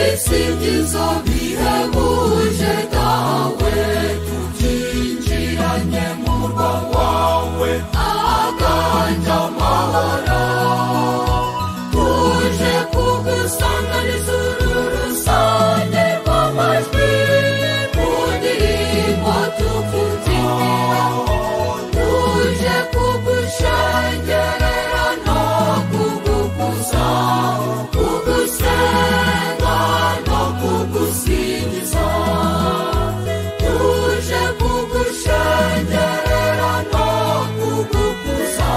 Ukisingiza bihebuje dawe tukinjiranye mu murwa wawe aganje amahoro tuje kugusanganiza uru rusange rw'amajwi mu ndirimbo tukubyinira tuje kugushengerera no kugukuza kugusenga no kugusingiza tuje kugushengerera no kugukuza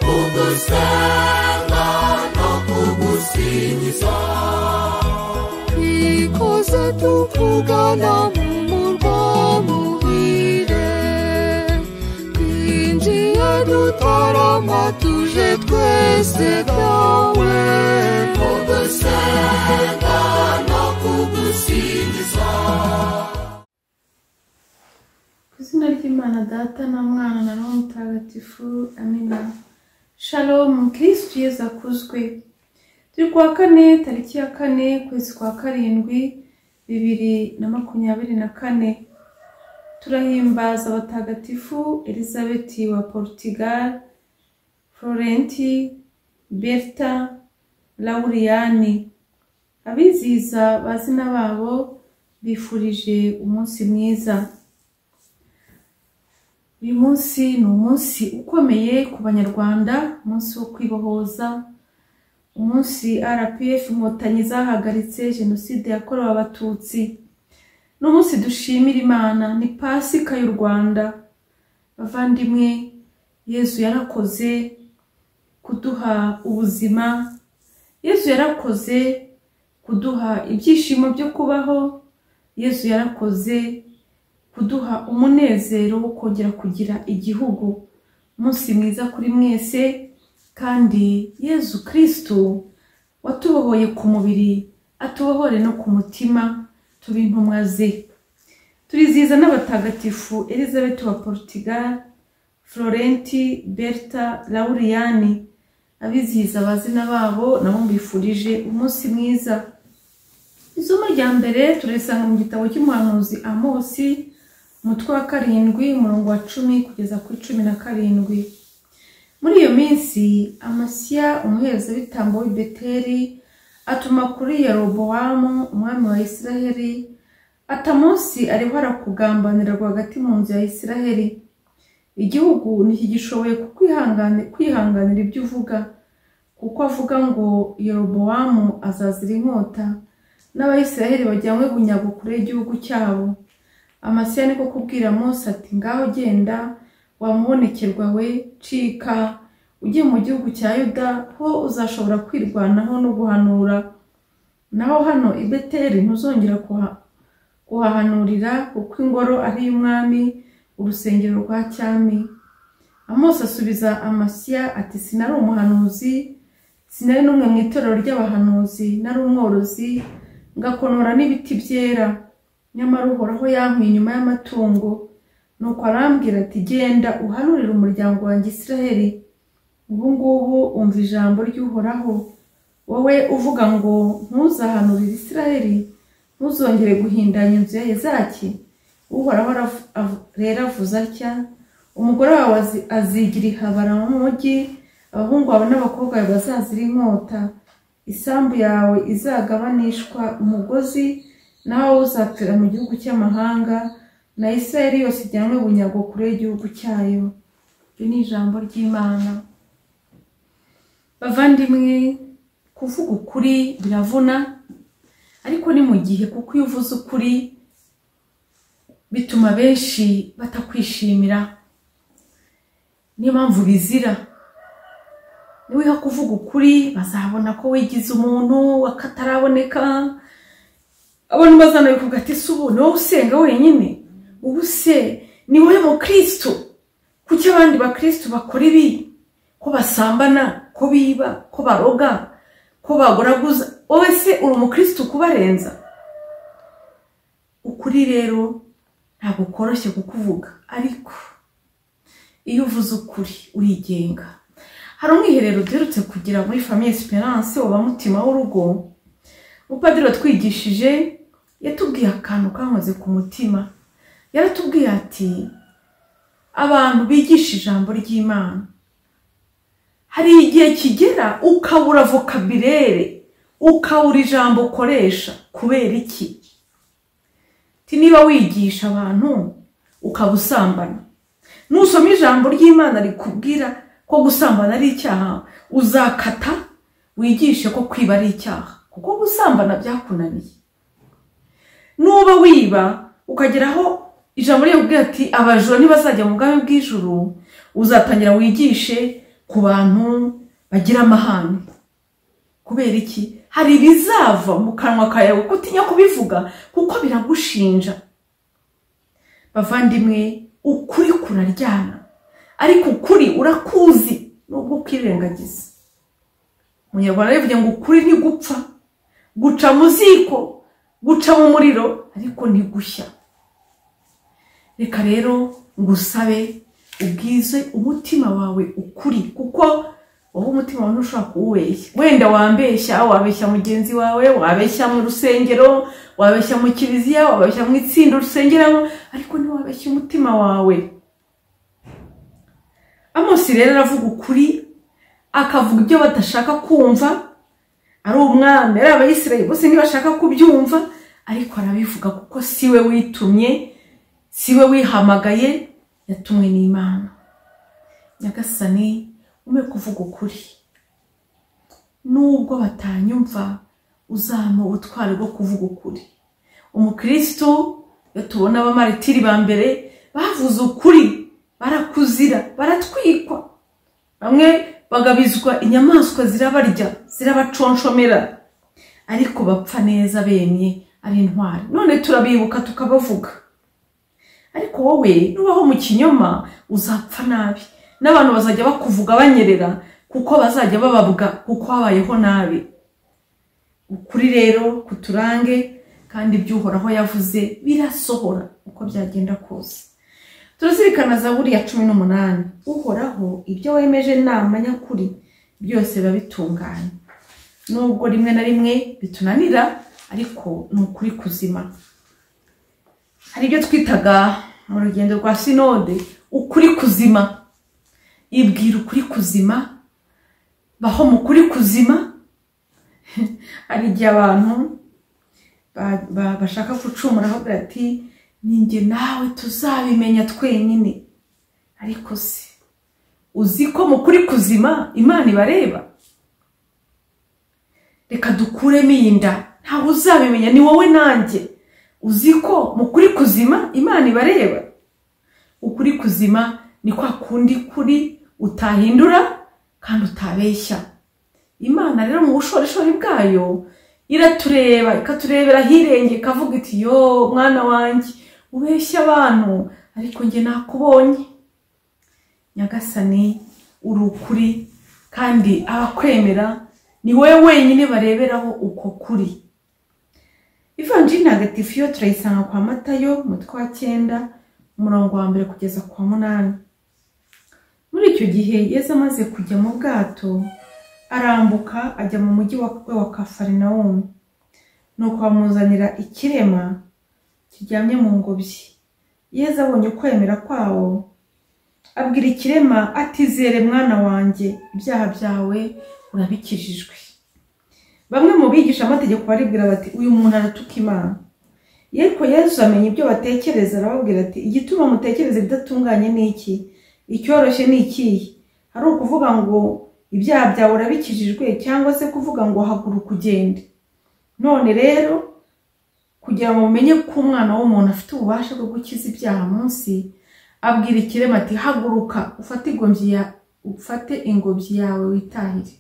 kugusenga no kugusingiza ikoze tukugana mu murwa muhire twinjiye dutarama tuje twese byawe kugusenga no kugusingiza ku izina ry'imana data na mwana na n'uwo mutagatifu amina shalom kirisitu yezu akuzwe turi kuwa kane tariki ya kane ukwezi kwa karindwi bibiri na makumyabiri na kane turahimbaza abatagatifu elizabeti wa portugal florenti berta lauriyani abizihiza bazina babo bifurije umunsi mwiza uyu munsi ni umunsi ukomeye ku banyarwanda umunsi wo kwibohoza umunsi rpf inkotanyi zahagaritse jenoside yakorewe abatutsi ni umunsi dushimira imana ni pasika y'u rwanda bavandimwe yezu yarakoze kuduha ubuzima yezu yarakoze kuduha ibyishimo byo kubaho yezu yarakoze kuduha umunezero wo kongera kugira igihugu umunsi mwiza kuri mwese kandi yezu kirisitu watubohoye ku mubiri atubohore no ku mutima tuba intumwa ze turizihiza n'abatagatifu elizabeth wa portugal florenti berta lauriyani abizihiza abazina babo nabo mbifurije umunsi mwiza isomo rya mbere turarisanga mu gitabo cy'umuhanuzi amosi umutwe wa karindwi umurongo wa cumi kugeza kuri cumi na karindwi muri iyo minsi amasiya umuherezabitambo w'i beteri atuma kuri yerobowamu umwami wa isiraheli atamunsi ariho arakugambanira rwagati mu nzu ya isiraheli igihugu ntikigishoboye kukwihangani- kwihanganira ibyo uvuga kuko avuga ngo yerobowamu azazira inkota n'abayisiraheli bajyanywe bunyago kure y'igihugu cyabo amasiya niko kubwira mose ati ngaho genda wamubonekerwa we cika ujye mu gihugu cya yuda ho uzashobora kwirwanaho no guhanura naho hano i beteri ntuzongera kuha- kuhahanurira kuko ingoro ari iy'umwami urusengero rwa cyami amosi asubiza amasiya ati sinari umuhanuzi sinari n'umwe mu itorero ry'abahanuzi nari umworozi ngakonora n'ibiti byera nyamara uhoraho yankuye inyuma y'amatungo nuko arambwira ati genda uhanurire umuryango wanjye isiraheli ubu ngubu umva ijambo ry'uhoraho wowe uvuga ngo ntuzahanurire isiraheli ntuzongere guhindanya inzu ya hezaki uhoraho arav- av- rero avuze atya umugore wawe azi- azigira ihabara mu mujyi abahungu bawe n'abakobwa bawe bazazira inkota isambu yawe izagabanishwa umugozi nawe uzapfira mu gihugu cy'amahanga na isirayeli yose ijyanwe bunyago kure y'igihugu cyayo iri ni ijambo ry'imana bavandimwe kuvuga ukuri biravuna ariko ni mu gihe kuko iyo uvuze ukuri bituma benshi batakwishimira niyo mpamvu bizira niwiha kuvuga ukuri bazabona ko wigize umuntu akataraboneka abantu bazanabivuga ati se ubu ni wowe usenga wenyine ubu se ni wowe mukristo kuki abandi bakristo bakora ibi ko basambana ko biba ko baroga ko bagoraguza wowe se uri umukristo kubarenza ukuri rero ntabwo koroshye kukuvuga ariko iyo uvuze ukuri urigenga hari umwiherero duherutse kugira muri famiye siperanse wa mutima w'urugo umupadiri watwigishije yatubwiye akantu kankoze ku mutima yaratubwiye ati abantu bigisha ijambo ry'imana hari igihe kigera ukabura vokabirere ukabura ijambo ukoresha kubera iki Ti niba wigisha abantu ukaba usambana nusoma ijambo ry'imana rikubwira ko gusambana ari icyaha uzakata wigishe ko kwiba ari icyaha kuko gusambana byakunaniye nuba wiba ukagera aho ijambo rikubwira ati abajura ntibazajya mu bwami bw'ijuru uzatangira wigishe ku bantu bagira amahane kubera iki hari ibizava mu kanwa kawe kuko utinya kubivuga kuko biragushinja bavandimwe ukuri kuraryana ariko ukuri urakuzi nubwo ukirengagiza umunyarwanda yavuze ngo ukuri ntigupfa guca mu ziko guca mu muriro ariko ntigushya reka rero ngusabe ubwize umutima wawe ukuri kuko wowe umutima wawe ntushobora kuwubeshya wenda wambeshya wabeshya mugenzi wawe wabeshya mu rusengero wabeshya mu kiliziya wabeshya mu itsinda urusengeramo ariko ntiwabeshye umutima wawe amosi rero aravuga ukuri akavuga ibyo badashaka kumva ari umwami ari abayisirayeli bose ntibashaka kubyumva ariko arabivuga kuko si we witumye si we wihamagaye yatumwe n'imana nyagasani ume kuvuga ukuri nubwo batanyumva uzampa ubutwari bwo kuvuga ukuri umukristo iyo tubona abamaritiri ba mbere bavuze ukuri barakuzira baratwikwa bamwe bagabizwa inyamaswa zirabarya zirabaconshomera ariko bapfa neza bemye ari intwari none turabibuka tukabavuga ariko wowe nubaho mu kinyoma uzapfa nabi n'abantu bazajya bakuvuga banyerera kuko bazajya bababwa kuko habayeho nabi ukuri rero kuturange kandi iby'uhoraho yavuze birasohora uko byagenda kose turazirikana za buriya cumi n'umunani uhoraho ibyo wemeje nama nyakuri byose biba bitunganye nubwo rimwe na rimwe bitunanira ariko ni ukuri kuzima hari ibyo twitaga mu rugendo rwa sinode ukuri kuzima ibwira ukuri kuzima baho mu kuri kuzima hari igihe abantu bashaka gucumura aho ati ninjye nawe tuzabimenya twenyine ariko se uzi ko mu kuri kuzima imana ibareba reka dukuremo iyi nda ntawe uzabimenya ni wowe nanjye uzi ko mu kuri kuzima imana ibareba ukuri kuzima ni kwa kundi kuri utahindura kandi utabeshya imana rero mu bushorishori bwayo iratureba ikaturebera ahirenge ikavuga iti yo mwana wanjye ubeshya abantu ariko njye nakubonye nyagasani uri ukuri kandi abakwemera ni wowe wenyine bareberaho uko kuri ivanjiri ntagatifu yo turayisanga kwa matayo umutwe wa cyenda umurongo wa mbere kugeza kwa munani muri icyo gihe yeza amaze kujya mu bwato arambuka ajya mu mujyi we wa kafarinawumu nuko bamuzanira ikirema kiryamye mu ngobyi yeza abonye ukwemera kwawo abwira ikirema atizere mwana wanjye ibyaha byawe urabikijijwe bamwe mu bigisha amategeko baribwira bati uyu muntu aratuka imana yeko yezu amenya ibyo batekereza arababwira ati igituma mutekereza ibidatunganye ni iki icyoroshye ni ikihe hari ukuvuga ngo ibyaha byawe urabikijijwe cyangwa se kuvuga ngo haguruka ugende none rero kugira ngo mumenye ko umwana w'umuntu afite ububasha bwo gukiza ibyaha munsi abwira ikirema ati haguruka ufate ingobyi yawe witahire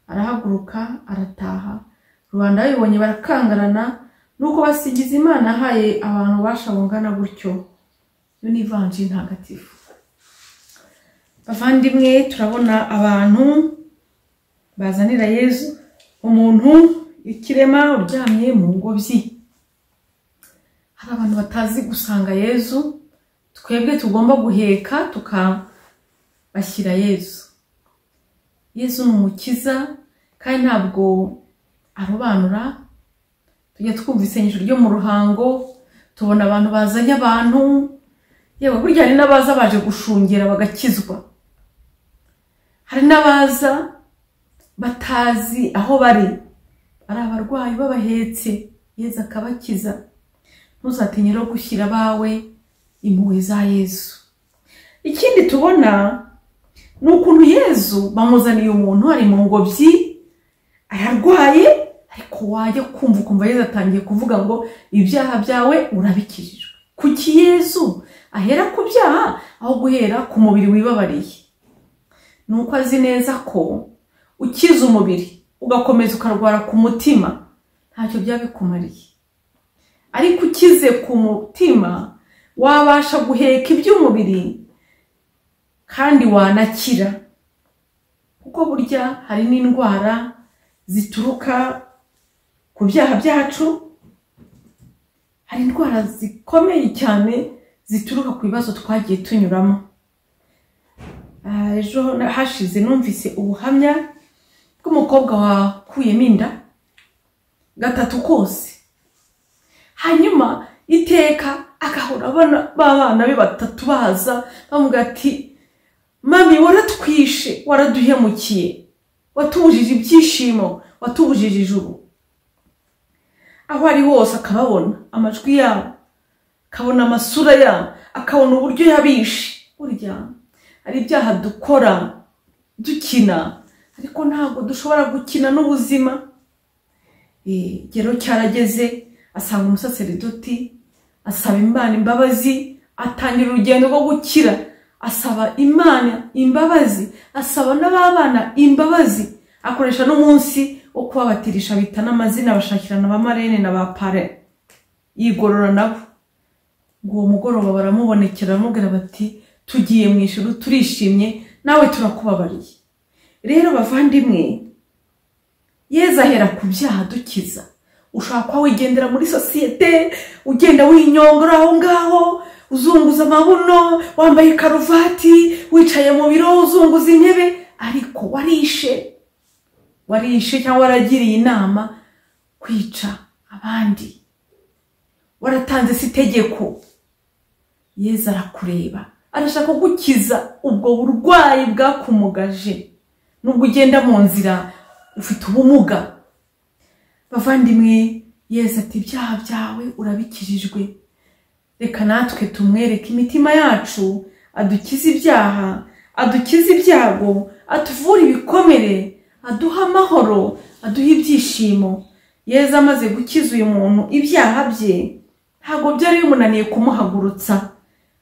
arahaguruka arataha rubanda babibonye barakangarana nuko basigiza imana ahaye abantu ububasha bungana gutyo yo ni ivanji ntagatifu bavandimwe turabona abantu bazanira yezu umuntu ikirema uryamye mu ngobyi hari abantu batazi gusanga yezu twebwe tugomba guheka tukabashyira yezu yezu ni umukiza kandi ntabwo arobanura tujya twumva isengesho ryo mu ruhango tubona abantu bazanye abantu yewe burya hari n'abaza baje gushungera bagakizwa hari n'abaza batazi aho bari ari abarwayi b'abahetse yezu akabakiza ntuzatinye rero gushyira abawe impuhwe za yezu ikindi tubona ni ukuntu yezu bamuzaniye umuntu ari mu ngobyi ararwaye ariko wajya kumva ukumva yezu atangiye kuvuga ngo ibyaha byawe urabikijijwe kuki yezu ahera ku byaha aho guhera ku mubiri wibabariye ni uko azi neza ko ukiza umubiri ugakomeza ukarwara ku mutima ntacyo byaba bikumariye ariko ukize ku mutima wabasha guheka iby'umubiri kandi wanakira kuko burya hari n'indwara zituruka ku byaha byacu hari indwara zikomeye cyane zituruka ku bibazo twagiye tunyuramo Ah, ejo hashize numvise ubuhamya bw'umukobwa wakuyemo inda gatatu kose hanyuma iteka agahora abana b'abana be batatu baza bamubwira ati mami waratwishe waraduhemukiye watubujije ibyishimo watubujije ijuru aho ari hose akababona amajwi yabo akabona amasura yabo akabona uburyo yabishe burya hari ibyaha dukora dukina ariko ntabwo dushobora gukina n'ubuzima Eh, igero cyarageze asanga umusaseridoti asaba imana imbabazi atangira urugendo rwo gukira asaba imana imbabazi asaba n'ababana imbabazi akoresha n'umunsi wo kubabatirisha bita n'amazina abashakirana ba marene na ba pare yigorora nabo ngo uwo mugoroba baramubonekera baramubwira bati tugiye mu ijuru turishimye nawe turakubabariye rero bavandimwe yeza ahera ku byaha dukiza ushobora kuba wigendera muri sosiyete ugenda winyongora aho ngaho uzunguza amabuno wambaye karuvati wicaye mu biro uzunguza intebe ariko warishe warishe cyangwa waragiriye inama kwica abandi waratanze si itegeko yeza arakureba arashaka gukiza ubwo burwayi bwakumugaje nubwo ugenda mu nzira ufite ubumuga bavandimwe yeza ati ibyaha byawe urabikijijwe reka natwe tumwereke imitima yacu adukize ibyaha adukize ibyago atuvura ibikomere aduha amahoro aduha ibyishimo yeza amaze gukiza uyu muntu ibyaha bye ntabwo byari bimunaniye kumuhagurutsa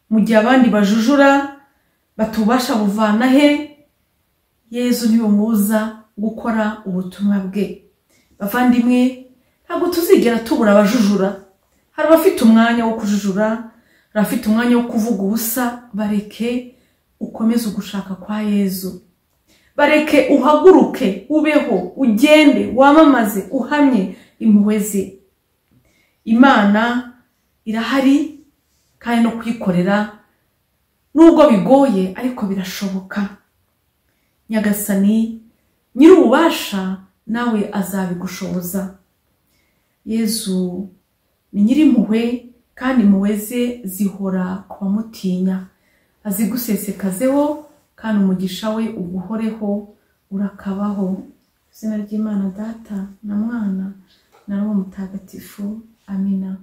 mu gihe abandi bajujura batubasha buvana he yezu ntibumuza gukora ubutumwa bwe bavandimwe ntabwo tuzigera tubura abajujura hari abafite umwanya wo kujujura hari abafite umwanya wo kuvuga ubusa bareke ukomeze ugushaka kwa yezu bareke uhaguruke ubeho ugende wamamaze uhamye impuhwe ze imana irahari kandi no kuyikorera nubwo bigoye ariko birashoboka nyagasani nyir'ububasha nawe azabigushoboza yezu ni nyir'impuhwe kandi impuhwe ze zihora ku bamutinya azigusesekazeho kandi umugisha we uguhoreho urakabaho izina ry'imana data na mwana na roho mutagatifu amina